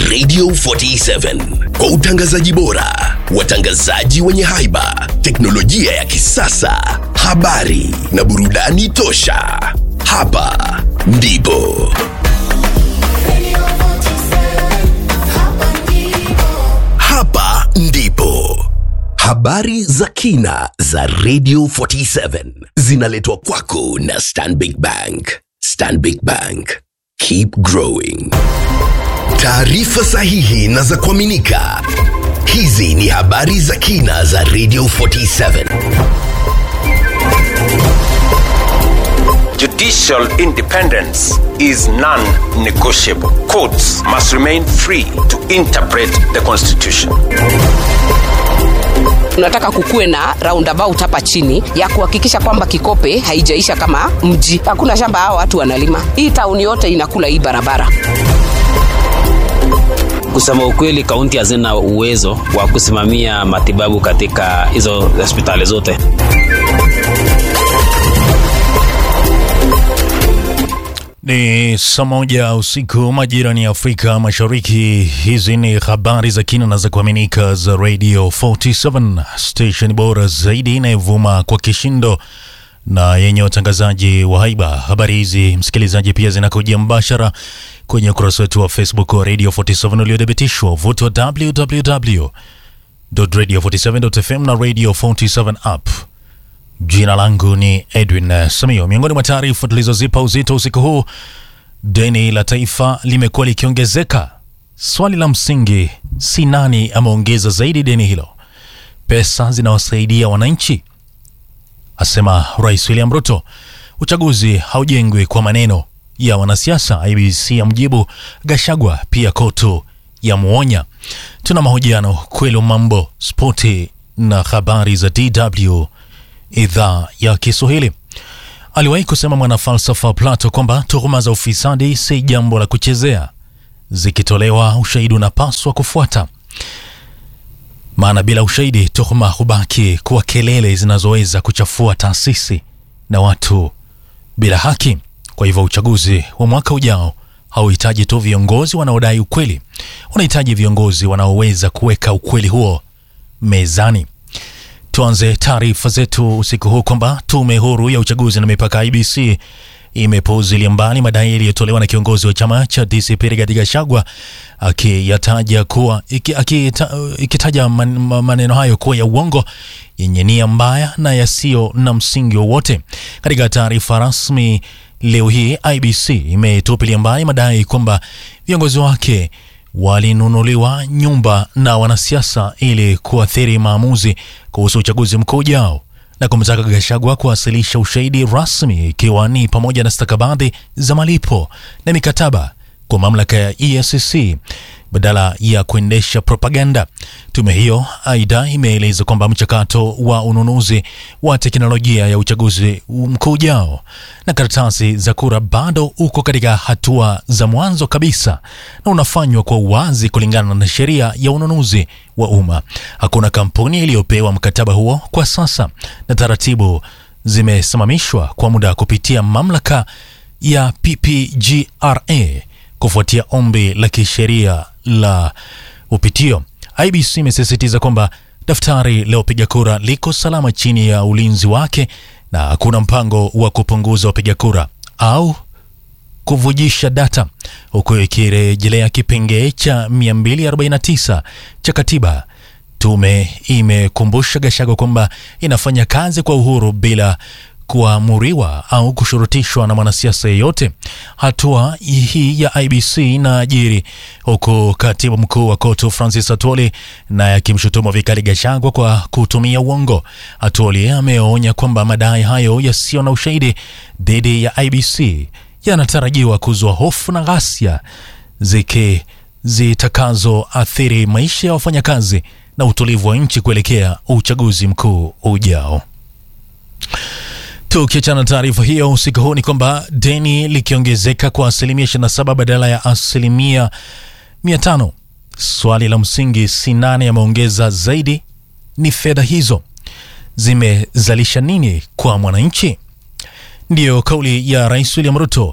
Radio 47 kwa utangazaji bora, watangazaji wenye haiba, teknolojia ya kisasa, habari na burudani tosha. Hapa ndipo hapa ndipo habari za kina za Radio 47 zinaletwa kwako na Stanbic Bank. Stanbic Bank, keep growing. Taarifa sahihi na za kuaminika. Hizi ni habari za kina za Radio 47. Judicial independence is non-negotiable. Courts must remain free to interpret the Constitution. tunataka kukuwe na roundabout hapa chini ya kuhakikisha kwamba Kikope haijaisha kama mji. Hakuna shamba hao watu wanalima, hii tauni yote inakula hii barabara. Kusema ukweli, kaunti hazina uwezo wa kusimamia matibabu katika hizo hospitali zote. Ni saa moja usiku majirani ya Afrika Mashariki. Hizi ni habari za kina na za kuaminika za Radio 47 station bora zaidi inayovuma kwa kishindo na yenye watangazaji wa haiba. Habari hizi msikilizaji, pia zinakujia mbashara kwenye ukurasa wetu wa Facebook wa Radio 47 uliothibitishwa vuto wa www.radio47.fm na Radio 47 app. Jina langu ni Edwin Samio. Miongoni mwa taarifa tulizozipa uzito usiku huu, deni la taifa limekuwa likiongezeka. Swali la msingi si nani ameongeza zaidi deni hilo, pesa zinawasaidia wananchi, asema Rais William Ruto. Uchaguzi haujengwi kwa maneno ya wanasiasa, IBC ya mjibu Gashagwa, pia kotu ya muonya. Tuna mahojiano kwelu, mambo spoti na habari za DW idhaa ya Kiswahili. Aliwahi kusema mwanafalsafa Plato kwamba tuhuma za ufisadi si jambo la kuchezea, zikitolewa ushahidi unapaswa kufuata, maana bila ushahidi tuhuma hubaki kuwa kelele zinazoweza kuchafua taasisi na watu bila haki. Kwa hivyo uchaguzi wa mwaka ujao hauhitaji tu viongozi wanaodai ukweli, unahitaji viongozi wanaoweza kuweka ukweli huo mezani. Tuanze taarifa zetu usiku huu kwamba tume huru ya uchaguzi na mipaka IBC imepuuzilia mbali madai yaliyotolewa na kiongozi wa chama cha DCP Rigathi Gachagua akiyataja kuwa iki, akita, ikitaja man, maneno hayo kuwa ya uongo yenye nia mbaya na yasiyo na msingi wowote. Katika taarifa rasmi leo hii, IBC imetupilia mbali madai kwamba viongozi wake walinunuliwa nyumba na wanasiasa ili kuathiri maamuzi kuhusu uchaguzi mkuu ujao na kumtaka Gachagua kuwasilisha ushahidi rasmi ikiwa ni pamoja na stakabadhi za malipo na mikataba kwa mamlaka ya EACC badala ya kuendesha propaganda. Tume hiyo aidha imeeleza kwamba mchakato wa ununuzi wa teknolojia ya uchaguzi mkuu ujao na karatasi za kura bado uko katika hatua za mwanzo kabisa na unafanywa kwa uwazi kulingana na sheria ya ununuzi wa umma. Hakuna kampuni iliyopewa mkataba huo kwa sasa, na taratibu zimesimamishwa kwa muda kupitia mamlaka ya PPGRA kufuatia ombi la kisheria la upitio. IBC imesisitiza kwamba daftari la wapiga kura liko salama chini ya ulinzi wake na hakuna mpango wa kupunguza wapiga kura au kuvujisha data, huku ikirejelea kipengee cha 249 cha katiba. Tume imekumbusha Gachagua kwamba inafanya kazi kwa uhuru bila kuamuriwa au kushurutishwa na mwanasiasa yeyote. Hatua hii ya IBC inaajiri huku katibu mkuu wa KOTU Francis Atwoli naye akimshutumu vikali Gachagua kwa kutumia uongo. Atwoli ameonya kwamba madai hayo yasiyo na ushahidi dhidi ya IBC yanatarajiwa kuzua hofu na ghasia ziki zitakazoathiri maisha ya wafanyakazi na utulivu wa nchi kuelekea uchaguzi mkuu ujao. Tukiachana na taarifa hiyo usiku huu ni kwamba deni likiongezeka kwa asilimia 27 badala ya asilimia 500. Swali la msingi si nani ameongeza zaidi, ni fedha hizo zimezalisha nini kwa mwananchi? Ndiyo kauli ya Rais William Ruto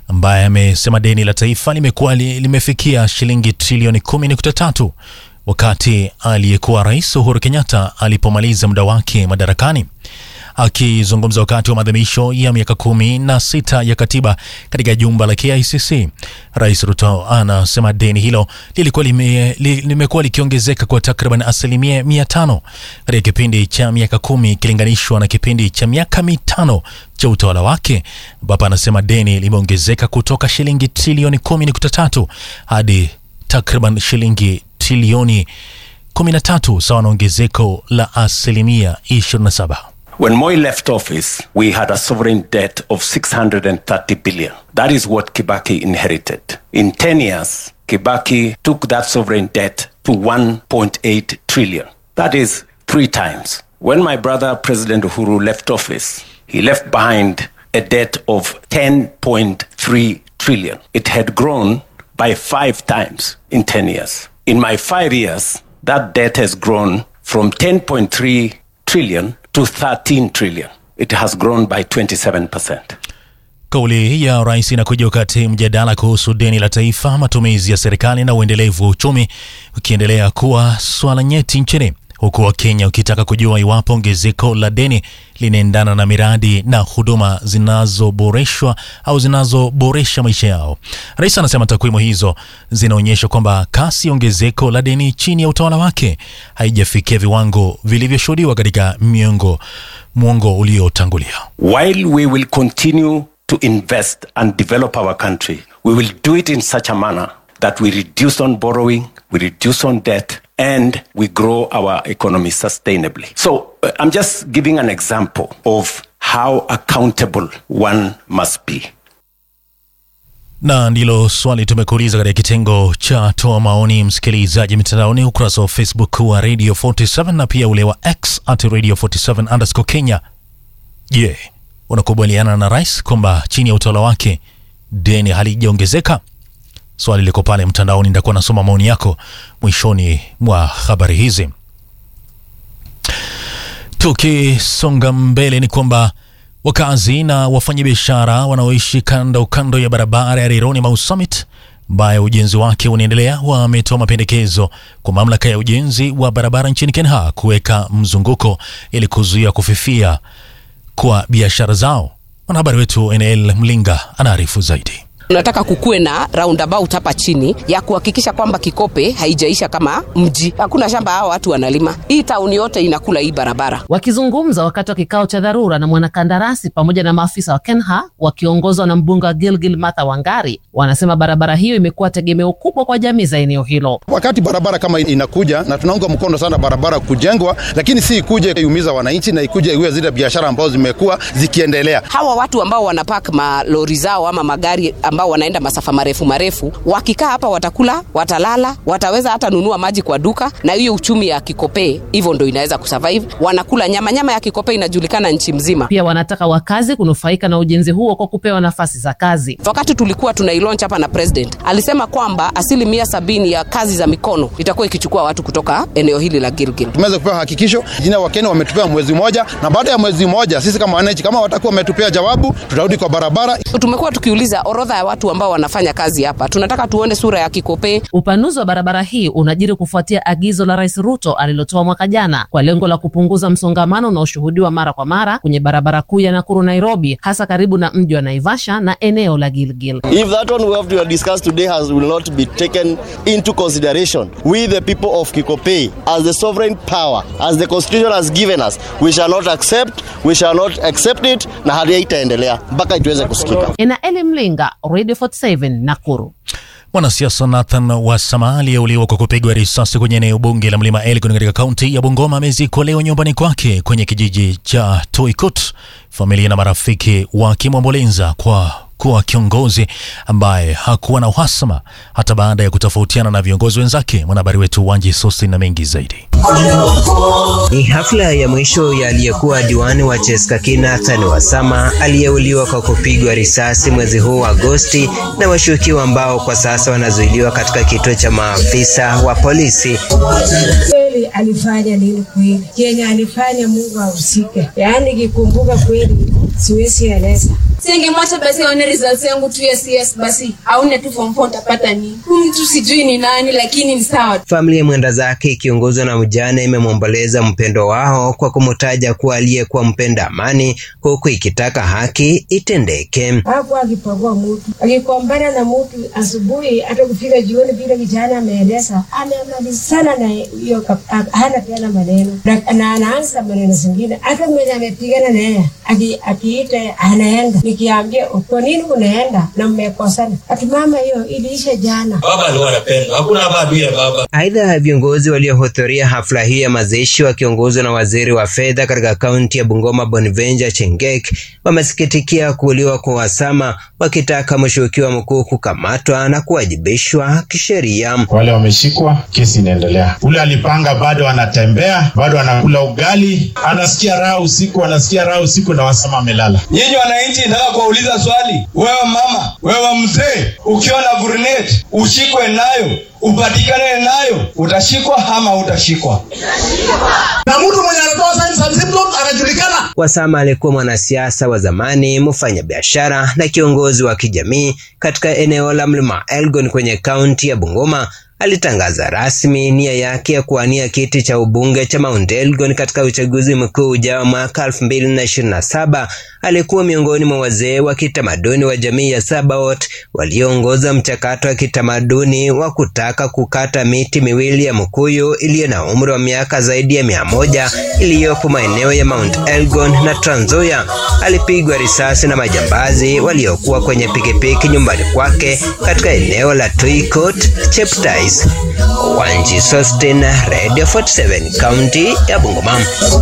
ambaye amesema deni la taifa limekuwa li, limefikia shilingi trilioni 10.3 wakati aliyekuwa rais Uhuru Kenyatta alipomaliza muda wake madarakani. Akizungumza wakati wa maadhimisho ya miaka kumi na sita ya katiba katika jumba la KICC, Rais Ruto anasema deni hilo lilikuwa lime, li, limekuwa likiongezeka kwa takriban asilimia mia tano katika kipindi cha miaka kumi ikilinganishwa na kipindi cha miaka mitano cha utawala wake, ambapo anasema deni limeongezeka kutoka shilingi trilioni 10.3 hadi takriban shilingi trilioni 13 sawa na ongezeko la asilimia 27. When Moi left office, we had a sovereign debt of 630 billion. That is what Kibaki inherited. In 10 years, Kibaki took that sovereign debt to 1.8 trillion. That is three times. When my brother, President Uhuru, left office, he left behind a debt of 10.3 trillion. It had grown by five times in 10 years. In my five years, that debt has grown from 10.3 trillion to 13 trillion. It has grown by 27%. Kauli ya rais inakuja wakati mjadala kuhusu deni la taifa, matumizi ya serikali na uendelevu wa uchumi ukiendelea kuwa swala nyeti nchini, huku Wakenya ukitaka kujua iwapo ongezeko la deni linaendana na miradi na huduma zinazoboreshwa au zinazoboresha maisha yao. Rais anasema takwimu hizo zinaonyesha kwamba kasi ya ongezeko la deni chini ya utawala wake haijafikia viwango vilivyoshuhudiwa katika miongo mwongo uliotangulia. While we will continue to invest and develop our country, we will do it in such a manner that we reduce on borrowing, we reduce on debt, and we grow our economy sustainably. So uh, I'm just giving an example of how accountable one must be. na ndilo swali tumekuuliza katika kitengo cha toa maoni msikilizaji mitandaoni ukurasa wa facebook wa radio 47 na pia ule wa x at radio 47 underscore kenya je unakubaliana na rais kwamba chini ya utawala wake deni halijaongezeka swali liko pale mtandaoni nitakuwa nasoma maoni yako mwishoni mwa habari hizi tukisonga mbele ni kwamba wakazi na wafanyabiashara wanaoishi kando kando ya barabara ya Rironi Mau Summit ambayo ujenzi wake unaendelea wametoa mapendekezo kwa mamlaka ya ujenzi wa barabara nchini Kenya kuweka mzunguko ili kuzuia kufifia kwa biashara zao. Mwanahabari wetu NL Mlinga anaarifu zaidi. tunataka kukuwe na roundabout hapa chini ya kuhakikisha kwamba Kikope haijaisha kama mji. Hakuna shamba hao watu wanalima, hii tauni yote inakula hii barabara. Wakizungumza wakati wa kikao cha dharura na mwanakandarasi pamoja na maafisa wa KENHA wakiongozwa na mbunge wa Gilgil Martha Wangari, wanasema barabara hiyo imekuwa tegemeo kubwa kwa jamii za eneo hilo. Wakati barabara kama inakuja na tunaunga mkono sana barabara kujengwa, lakini si ikuje iumiza wananchi na ikuje iwe zile biashara ambazo zimekuwa zikiendelea. Hawa watu ambao wanapak malori zao ama magari ambao wanaenda masafa marefu marefu, wakikaa hapa watakula, watalala, wataweza hata nunua maji kwa duka, na hiyo uchumi ya Kikope hivyo ndo inaweza kusurvive. Wanakula nyama, nyama ya Kikope inajulikana nchi mzima. Pia wanataka wakazi kunufaika na ujenzi huo kwa kupewa nafasi za kazi. Wakati tulikuwa tunailaunch hapa na president alisema kwamba asilimia sabini ya kazi za mikono itakuwa ikichukua watu kutoka eneo hili la Gilgil. Tumeweza kupewa hakikisho jina Wakenya wametupea mwezi mmoja, na baada ya mwezi mmoja sisi kama wananchi kama watakuwa wametupea jawabu, tutarudi kwa barabara. Tumekuwa tukiuliza orodha ya watu ambao wanafanya kazi hapa, tunataka tuone sura ya Kikope. Upanuzi wa barabara hii unajiri kufuatia agizo la Rais Ruto alilotoa mwaka jana kwa lengo la kupunguza msongamano unaoshuhudiwa mara kwa mara kwenye barabara kuu ya Nakuru Nairobi, hasa karibu na mji wa Naivasha na eneo la Gilgil. If that one we have to discuss today has will not be taken into consideration, we the people of Kikope, as the sovereign power, as the constitution has given us, we shall not accept, we shall not accept it, na hali haitaendelea mpaka ituweze kusikika. Ena Eli Mlinga, Radio 47 Nakuru. Mwanasiasa Nathan Wasama aliyeuliwa kwa kupigwa risasi kwenye eneo bunge la Mlima Elgon katika kaunti ya Bungoma amezikwa leo nyumbani kwake kwenye kijiji cha Toikut, familia na marafiki wakimwomboleza kwa kuwa kiongozi ambaye hakuwa na uhasama hata baada ya kutofautiana na viongozi wenzake. Mwanahabari wetu Wanji Sosi na mengi zaidi. Ni hafla ya mwisho ya aliyekuwa diwani wa Cheskaki Nathan Wasama aliyeuliwa kwa kupigwa risasi mwezi huu wa Agosti na washukiwa ambao kwa sasa wanazuiliwa katika kituo cha maafisa wa polisi. kweli alifanya nini kweli, Kenya alifanya, Mungu ahusike. Yaani kikumbuka kweli, siwezi eleza. singemwacha basi aone results yangu tu ya CS basi aone tu form 4 utapata nini huyu mtu sijui ni nani lakini ni sawa Familia mwenda zake ikiongozwa na mjane imemwomboleza mpendo wao kwa kumtaja kuwa aliyekuwa mpenda amani, huku ikitaka haki itendeke. hapo akipagua mtu akikombana na mtu asubuhi hata kufika jioni vile kijana ameeleza amemalizana na hiyo kap- a- hana tena maneno na, na anaanza maneno zingine hata mwenye amepigana naye aki- akiita anaenda nikiambia kwa nini unaenda na mmekosana ati mama hiyo iliisha jana baba alikuwa anapenda hakuna hapa adui ya baba Aidha, viongozi waliohudhuria hafla hii ya mazishi wakiongozwa na waziri wa fedha katika kaunti ya Bungoma Bonvenja Chengek wamesikitikia kuuliwa kwa Wasama, wakitaka mshukiwa mkuu kukamatwa na kuwajibishwa kisheria. wale wameshikwa, kesi inaendelea. Ule alipanga bado anatembea, bado anakula ugali, anasikia raha usiku, anasikia raha usiku na Wasama amelala. nyinyi wananchi nataka kuwauliza swali wewe mama wewe mzee ukiwa na grenade ushikwe nayo upatikane nayo utashikwa ama utashikwa Na mtu mwenye anatoa signs and symptoms anajulikana. Wasama alikuwa mwanasiasa wa zamani, mfanyabiashara na kiongozi wa kijamii katika eneo la Mlima Elgon kwenye kaunti ya Bungoma. Alitangaza rasmi nia yake ya kuwania kiti cha ubunge cha Mount Elgon katika uchaguzi mkuu ujao mwaka 2027. Alikuwa miongoni mwa wazee wa kitamaduni wa jamii ya Sabaot walioongoza mchakato wa kitamaduni wa kutaka kukata miti miwili ya mkuyu iliyo na umri wa miaka zaidi ya mia moja iliyopo maeneo ya Mount Elgon na Trans Nzoia. Alipigwa risasi na majambazi waliokuwa kwenye pikipiki nyumbani kwake katika eneo la Tuikot, Cheptais. Wanji Sostin, Radio 47, kaunti ya Bungoma.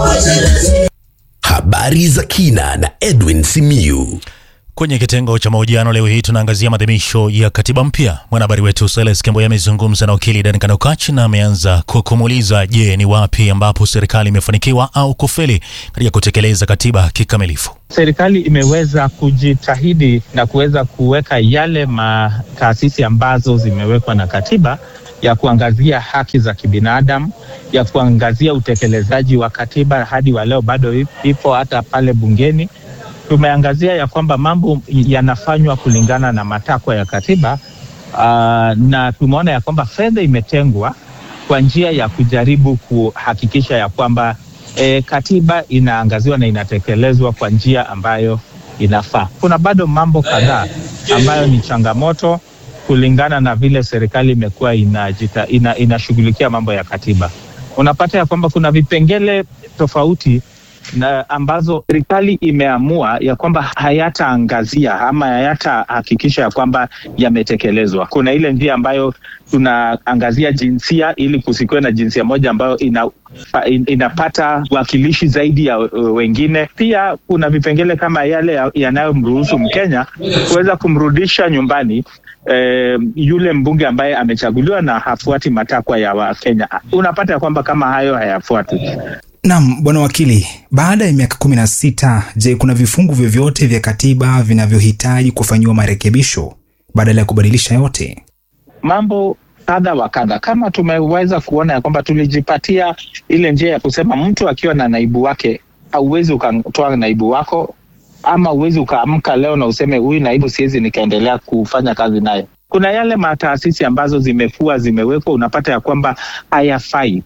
Habari za kina na Edwin Simiyu. Kwenye kitengo cha mahojiano leo hii tunaangazia maadhimisho ya katiba mpya. Mwanahabari wetu Silas Kemboya amezungumza na wakili Dan Kanokach na ameanza kwa kumuuliza, je, ni wapi ambapo serikali imefanikiwa au kufeli katika kutekeleza katiba kikamilifu? serikali imeweza kujitahidi na kuweza kuweka yale mataasisi ambazo zimewekwa na katiba ya kuangazia haki za kibinadamu, ya kuangazia utekelezaji wa katiba hadi wa leo bado ipo hata pale bungeni. Tumeangazia ya kwamba mambo yanafanywa kulingana na matakwa ya katiba uh, na tumeona ya kwamba fedha imetengwa kwa njia ya kujaribu kuhakikisha ya kwamba e, katiba inaangaziwa na inatekelezwa kwa njia ambayo inafaa. Kuna bado mambo kadhaa ambayo ni changamoto kulingana na vile serikali imekuwa inajita, ina, inashughulikia mambo ya katiba. Unapata ya kwamba kuna vipengele tofauti na ambazo serikali imeamua ya kwamba hayataangazia ama hayatahakikisha ya kwamba yametekelezwa. Kuna ile njia ambayo tunaangazia jinsia ili kusikuwe na jinsia moja ambayo ina, in, inapata wakilishi zaidi ya uh, wengine. Pia kuna vipengele kama yale yanayomruhusu Mkenya kuweza kumrudisha nyumbani eh, yule mbunge ambaye amechaguliwa na hafuati matakwa ya Wakenya. Unapata ya kwamba kama hayo hayafuatwi. Naam, bwana wakili, baada ya miaka kumi na sita, je, kuna vifungu vyovyote vya katiba vinavyohitaji kufanyiwa marekebisho badala ya kubadilisha yote? Mambo kadha wa kadha, kama tumeweza kuona ya kwamba tulijipatia ile njia ya kusema mtu akiwa na naibu wake, hauwezi ukatoa naibu wako ama uwezi ukaamka leo na useme huyu naibu siwezi nikaendelea kufanya kazi naye. Kuna yale mataasisi ambazo zimekuwa zimewekwa, unapata ya kwamba hayafai.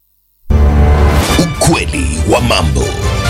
Ukweli wa mambo.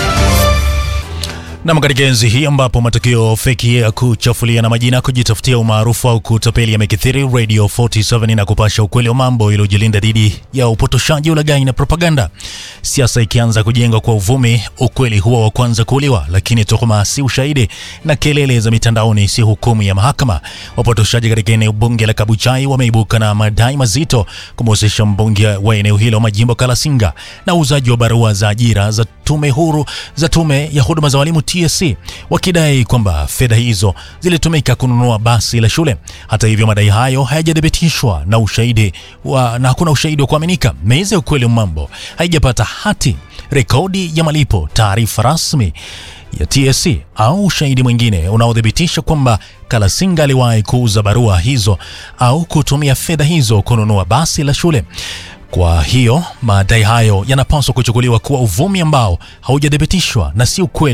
Nam, katika enzi hii ambapo matukio feki ya kuchafulia na majina kujitafutia umaarufu au kutapeli yamekithiri, Radio 47 na kupasha ukweli wa mambo iliyojilinda dhidi ya upotoshaji, ulaghai na propaganda. Siasa ikianza kujengwa kwa uvumi, ukweli huwa wa kwanza kuuliwa, lakini tuhuma si ushahidi na kelele za mitandaoni si hukumu ya mahakama. Wapotoshaji katika eneo bunge la Kabuchai wameibuka na madai mazito kumhusisha mbunge wa eneo hilo Majimbo Kalasinga na uuzaji wa barua za ajira za tume huru za tume ya huduma za walimu TSC wakidai kwamba fedha hizo zilitumika kununua basi la shule. Hata hivyo, madai hayo hayajathibitishwa na ushahidi wa, na hakuna ushahidi wa kuaminika. Meza ya ukweli wa mambo haijapata hati, rekodi ya malipo, taarifa rasmi ya TSC au ushahidi mwingine unaothibitisha kwamba Kalasinga aliwahi kuuza barua hizo au kutumia fedha hizo kununua basi la shule. Kwa hiyo madai hayo yanapaswa kuchukuliwa kuwa uvumi ambao haujathibitishwa na si ukweli.